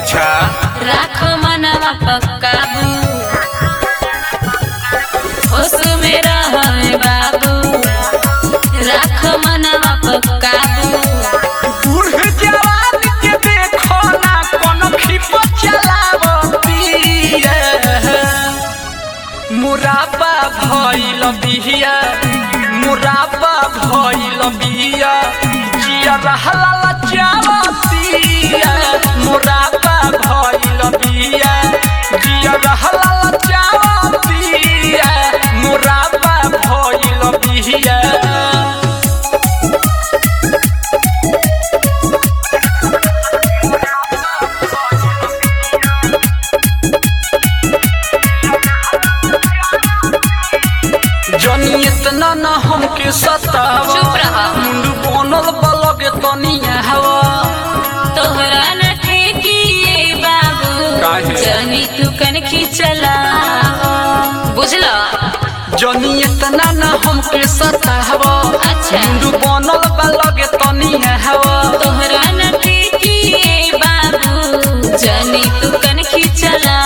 अच्छा राख मनवा पक्काबू होश में रहे बाबू राख मनवा पक्काबू बूढ़ जवान के देखो ना कोनो खिप चलावतिया मुराबा भइल बिहिया मुराबा भइल बिहिया जिया रहला लचावतिया मुराबा भइल बिहिया जिया रहला लचावतिया मुराबा भइल बिहिया जनी इतना न हमके सतावा चुप रहा। मुंडू बनल बलग तनिया हवा तोहरा न ठेकिए बाबू काहे? जनी तू कन खिचला बुझला जनी इतना न हमके सतावा अच्छा। मुंडू बनल बलग तनिया हवा तोहरा न ठेकिए बाबू जनी तू कन खिचला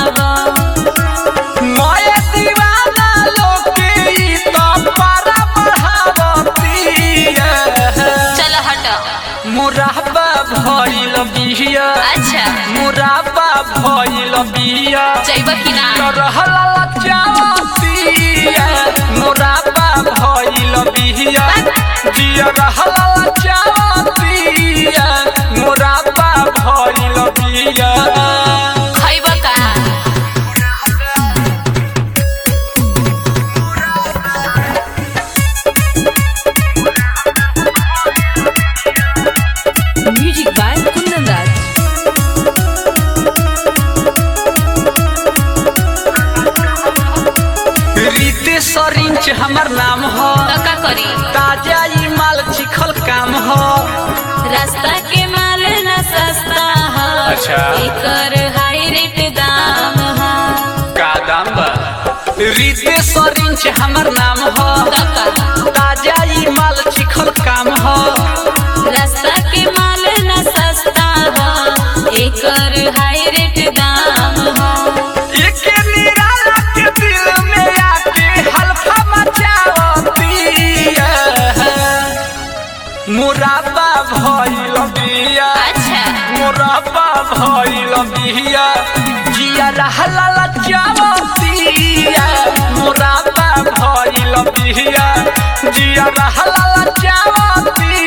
मोए दीवाना लोके ई तो पारा बढ़ावतिया चल हट मुराबा भइल बिहिया अच्छा मुराबा भइल बिहिया जैब कि ना रहला लचावतिया मोराबा भइल बिहिया जिया रहला लचावतिया मोराबा भइल बिहिया खैब का Music by Kundan Raj. रीते सरिंच हमर नाम हो तो का करी ताजा ई माल चिखल काम हो रास्ता के माल न सस्ता है अच्छा। एकर हाई रेट दाम है का दाम बा रीते सरिंच हमर नाम हो काका ताजा ई माल चिखल काम हो रास्ता के माल न सस्ता है एकर हाई रेट दाम है एके निराला के दिल में आके हल्फा मचावतिया मुराबा भइल बिया अच्छा मुराबा भइल बिया जिया रहला लचावतिया मुराबा भइल बिया जिया रहला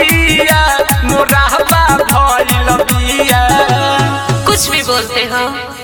लचावतिया मुराबा भइल बिया कुछ भी बोलते हो